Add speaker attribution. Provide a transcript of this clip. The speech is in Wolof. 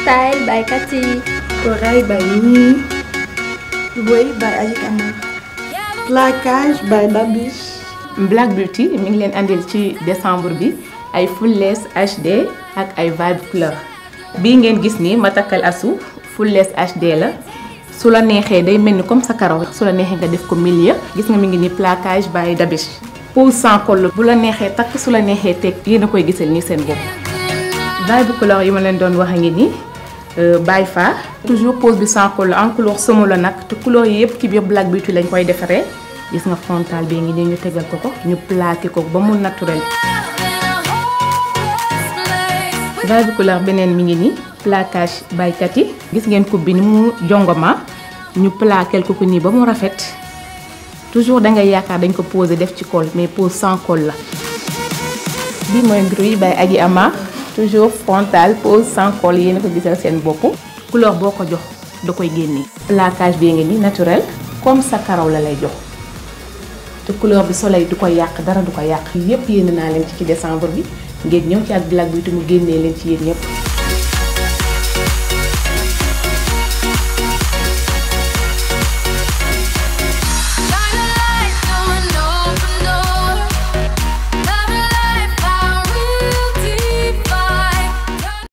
Speaker 1: Style by Cathy.
Speaker 2: Corail by Nini. Way by Ajik Amar. Plaquage by Babish.
Speaker 3: Black Beauty mi ngi leen andil ci décembre bi ay full lace HD ak ay vibe couleur bii ngeen gis ni ma takkal asu full lace HD la su la neexee day mel ni comme sa karaw su la neexee nga def ko milieu gis nga mi ngi ni plaquage by Dabish pose sans col bu la neexee takk su la neexee teg yéen a koy gisal nii seen bopp vibe couleur yi ma leen doon wax a ngi nii Baye Fa toujours pose bi sans col en couleur somo la nag te couleur yi yëpp ci biir Black Beauty lañ koy defaree gis nga frontal bi ngi nii ñu tegal ko ko ñu plaqué ko ba mu naturel vibe couleur beneen mi ngi nii plaquage baykat yi gis ngeen coupe bi ni mu jongoma ñu plaquel ko ko nii ba mu rafet toujours da ngay yaakaar dañ ko posé def ci col mais pose sans col la bi mooy bruit bay aji ama toujours frontal pose sans col yéen a ko gisal seen bopp couleur boo ko jox da koy génnee plaquage bi ngi nii naturel comme sa karaw la lay jox te couleur bi soleil du ko yàq dara du ko yàq yépp yéen naa leen ci ci décembre bi ngeen ñëw ci ak Black Beauty mu génnee leen ci yéen ñëpp